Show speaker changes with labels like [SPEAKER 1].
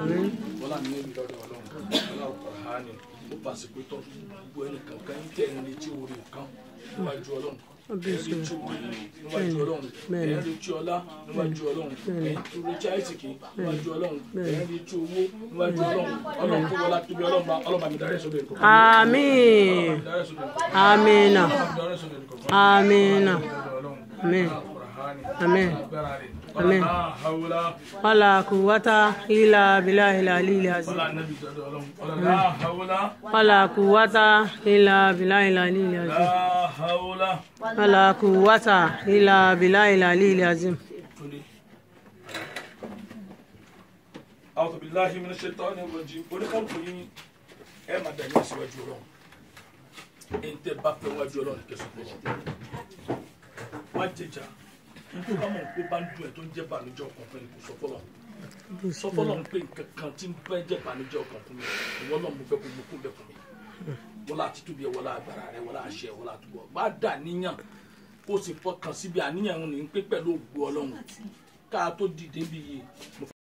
[SPEAKER 1] wọ́n ní níbi lọ́dọ̀ ọlọ́run ọlọ́run kọ̀ọ̀hánì ó pàṣẹ pé tọ́ gbogbo ẹnì kankan yín tẹ̀ ń retí orí kan níwájú ọlọ́run ẹ̀ ń retí orí níwájú ọlọ́run ẹ̀ ń retí ọlá níwájú ọlọ́run ẹ̀ ń retí àìsìkì níwájú ọlọ́run ẹ̀ ń retí owó níwájú ọlọ́run ọlọ́run kó wọlá tóbi ọlọ́run bá ọlọ́run bá mi darí ẹ̀sọ́ bẹ̀rẹ̀ kọ̀ọ̀kan.
[SPEAKER 2] àmín àmínà àmínà àmín àmín àmín wàlà kùwàtà ilà bìlà ilà lílì àzìm wàlà kùwàtà ilà bìlà ilà lílì àzìm wàlà kùwàtà ilà bìlà ilà lílì àzìm.
[SPEAKER 1] أعوذ بالله من الشيطان الرجيم oníkàlùkù yín ẹ máa dà yín síwájú ọlọ́run ẹ̀yin tẹ́ bá fẹ́ wájú ọlọ́run kẹsàn án fọlọ́ wá jẹjà nítorí bá mọ̀ pé bá ń dùn ẹ̀ tó ń jẹ́ bànújẹ́ ọkàn fún ẹni kò sọ fọlọ́ sọ fọlọ́ ń pè nǹkan kan tí ń bẹ́ jẹ́ bànújẹ́ ọkàn fún mi ìwọ náà mo fẹ́ kó mo kún bẹ́ fún mi wọ́n lá àti tóbi ẹ̀ wọ́n lá agbára rẹ̀ wọ́n lá àṣẹ wọ́n lá àtúbọ̀ bá dà níyàn kó o sì fọkàn síbi àníyàn ní pé pẹ̀lú ògbó ọlọ́run ká tó dìde bí yìí mo